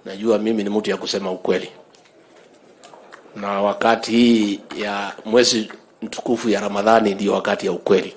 Najua mimi ni mtu ya kusema ukweli, na wakati hii ya mwezi mtukufu ya Ramadhani ndiyo wakati ya ukweli.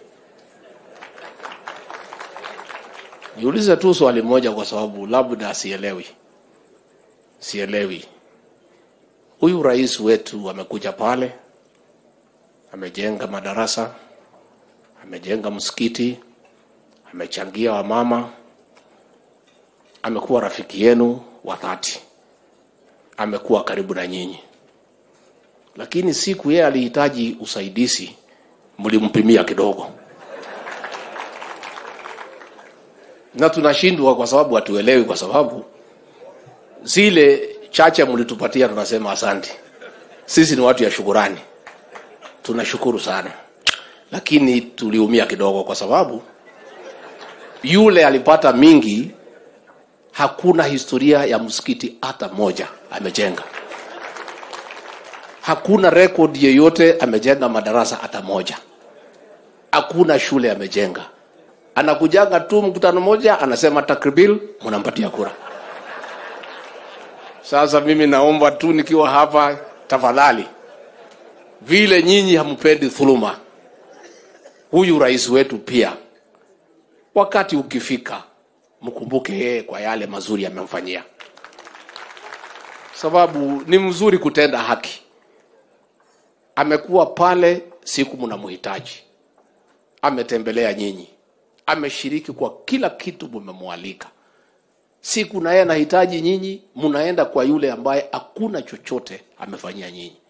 Niulize tu swali moja, kwa sababu labda sielewi, sielewi. Huyu rais wetu amekuja pale, amejenga madarasa, amejenga msikiti, amechangia wamama, amekuwa rafiki yenu wa dhati, amekuwa karibu na nyinyi, lakini siku yeye alihitaji usaidizi, mlimpimia kidogo, na tunashindwa kwa sababu hatuelewi, kwa sababu zile chache mlitupatia tunasema asante. Sisi ni watu ya shukurani, tunashukuru sana, lakini tuliumia kidogo kwa sababu yule alipata mingi. Hakuna historia ya msikiti hata moja amejenga, hakuna rekodi yeyote amejenga madarasa hata moja, hakuna shule amejenga. Anakujanga tu mkutano moja, anasema takribil, mnampatia kura. Sasa mimi naomba tu nikiwa hapa, tafadhali, vile nyinyi hampendi dhuluma, huyu rais wetu pia, wakati ukifika, mkumbuke yeye kwa yale mazuri amemfanyia, sababu ni mzuri kutenda haki. Amekuwa pale siku mnamhitaji, ametembelea nyinyi, ameshiriki kwa kila kitu mumemwalika siku na yeye anahitaji nyinyi, mnaenda kwa yule ambaye hakuna chochote amefanyia nyinyi.